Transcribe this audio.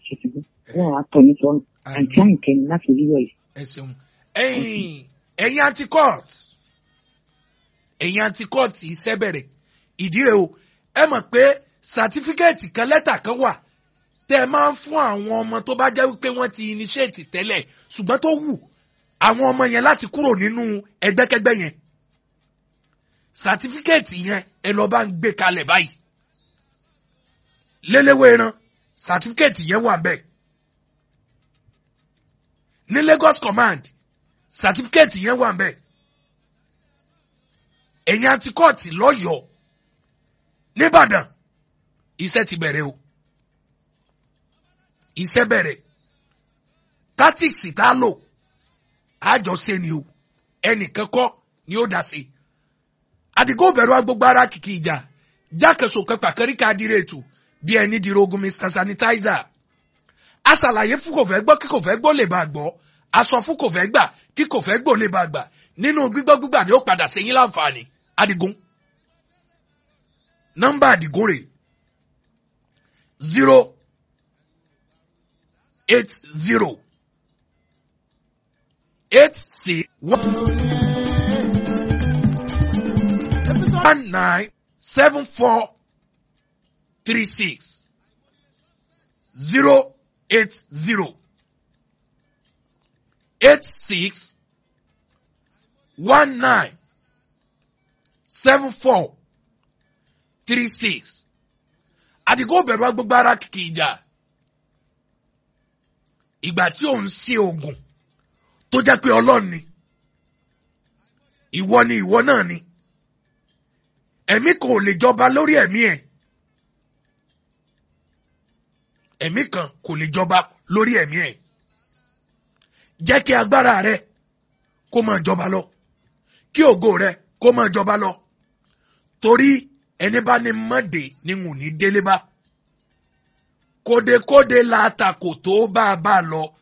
ṣètìlú wọn á tọ́ ní sọ́nù àǹtí àyìnkẹ́ni láti orí ọ̀yẹ́. ẹ ṣeun ẹ̀yin ẹ̀yin anti-court ẹ̀yin anti-court iṣẹ́ bẹ̀rẹ̀ ìdí rẹ̀ o ẹ mọ̀ pé sàtífíkẹ́ẹ̀tì kan lẹ́tà kan wà tẹ́ ẹ máa ń fún àwọn ọmọ tó bá jẹ́ wípé wọ́n ti initiate tẹ́lẹ̀ ṣùgbọ́n tó wù àwọn ọmọ yẹn láti kúrò nínú ẹgbẹ́kẹ́gbẹ́ yẹn sàtífíkẹ́ẹ̀tì yẹn ẹ lọ bá ń gbé kalẹ̀ báyìí léléwé ran sàtífíkẹ́ẹ̀tì yẹn wà bẹ́ẹ̀ ní Lagos command sàtífíkẹ́ẹ̀tì yẹn wà bẹ́ẹ̀ ẹ̀yin antikọ́ọ̀tì lọ́yọ̀ọ́ nìbàdàn iṣẹ́ ti bẹ̀rẹ̀ o iṣẹ́ bẹ̀rẹ̀ tactics tá a lò àjọṣe ni o ẹnìkan kọ́ ni ó dá sí àdìgún bẹ̀rù agbègbè ara kìkì ìjà jákèsò kẹpà kẹríkà dírètù bí ẹni dìrò ogun mr sanitizer a ṣàlàyé fún kò fẹ́ gbọ́ kí kò fẹ́ gbọ́ lè bá gbọ́ a sọ fún kò fẹ́ gbà kí kò fẹ́ gbọ́ lè bá gbà nínú gbígbọ́ gbígbà ni ó padà sẹ́yìn láǹfààní àdìgún nọ́mbà àdìgún rẹ̀ zero eight zero eight six one nine seven four three six zero eight zero eight six one nine seven four three six àdìgún bẹ̀rù agbègbè ara kìkì ìjà ìgbà tí òun ṣe oògùn tó jẹ́ pé ọlọ́run ni ìwọ ni ìwọ náà ni ẹ̀mí kan ò lè jọba lórí ẹ̀mí ẹ̀ ẹ̀mí kan kò lè jọba lórí ẹ̀mí ẹ̀ jẹ́ kí agbára rẹ kó máa jọba lọ kí ògo rẹ kó máa jọba lọ torí ẹni bá ní mọ́dé ni ń ní délé bá kódekóde la ta kò tó bá a bá a lọ